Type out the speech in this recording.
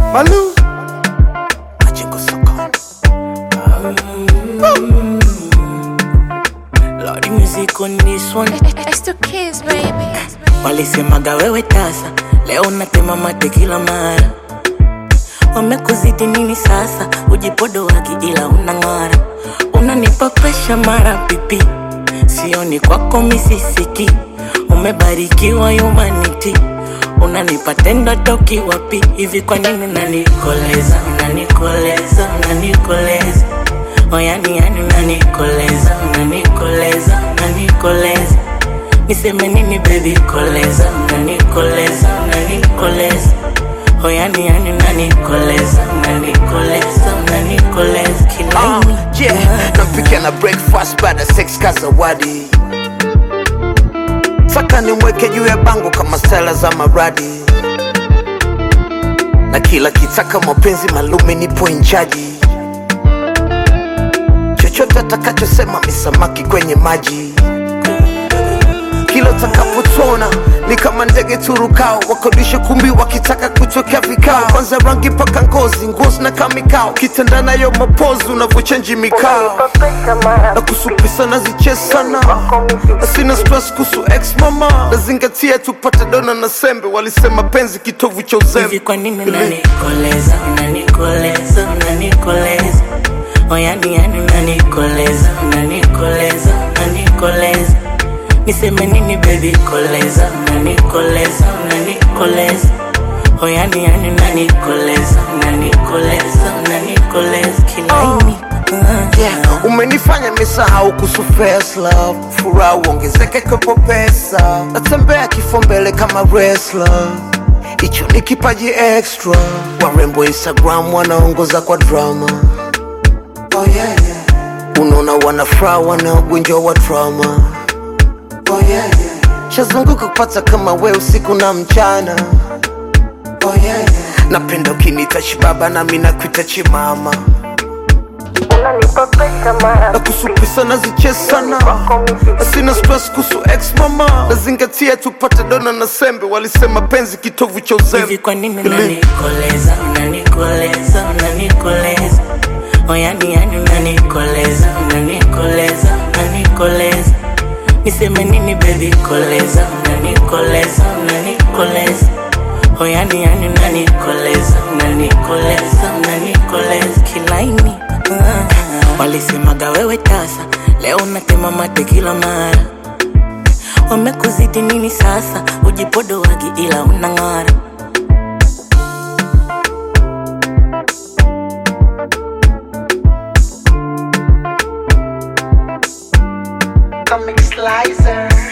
Malu. Majengo sokoni. Lordy music on this one. It's the kids, baby. Walisemaga wewe tasa, leo unatema mate kila mara. Wamekuzidi nini sasa? Ujipodo waki ila unang'ara, unanipa presha mara pipi, sioni kwako misisiki. Umebarikiwa humanity, unanipa tendo toki wapi hivi? Kwa nini unanikoleza, unanikoleza, unanikoleza oyani yani unanikoleza, unanikoleza, unanikoleza niseme nini baby koleza unanikoleza unanikoleza oyani yani unanikoleza unanikoleza unanikoleza kilaini Uh, yeah, nampikia na breakfast baada ya sex ka zawadi. Saka nimweke juu ya bango kama stela za maradi, na kila kitaka mapenzi malume nipo inchaji. Chochote atakachosema misamaki kwenye maji kila utakapotona ni kama ndege turukao, wakodisha kumbi wakitaka kutokea vikao, kwanza rangi mpaka ngozi, nguo zinakaa mikao, kitanda nayo mapozi unavyochenji mikao na kusupisa nazichesana na sina stress kuhusu ex mama, nazingatia tupate dona na sembe, walisema penzi kitovu cha uzembe. hivi kwa nini unanikoleza unanikoleza unanikoleza oyani yani unanikoleza unanikoleza unanikoleza niseme nini baby koleza unanikoleza unanikoleza oyani yani unanikoleza unanikoleza unanikoleza kilaini uh, Yeah, umenifanya misahau kuhusu first love, furaha uongezeke kwepo pesa, natembea kifo mbele kama wrestler, hicho ni kipaji extra. Warembo Instagram wanaongoza kwa drama, oh yeah, yeah. Unaona wanafuraha wanaogonjwa wa trauma, oh yeah, yeah. Shazunguka kupata kama we usiku na mchana, oh yeah, yeah. Napenda ukinita chibaba nami nakuita chimama na kusupisa nazichesana na sina stress kuhusu ex mama nazingatia tupate dona na sembe walisema penzi kitovu cha uzembe hivi kwa nini unanikoleza unanikoleza unanikoleza oyani yani unanikoleza unanikoleza unanikoleza niseme nini baby koleza unanikoleza unanikoleza oyani yani unanikoleza unanikoleza unanikoleza kilaini uh, walisemaga wewe tasa leo unatema mate kila mara wamekuzidi nini sasa ujipodo wagi ila unang'ara Comic Slicer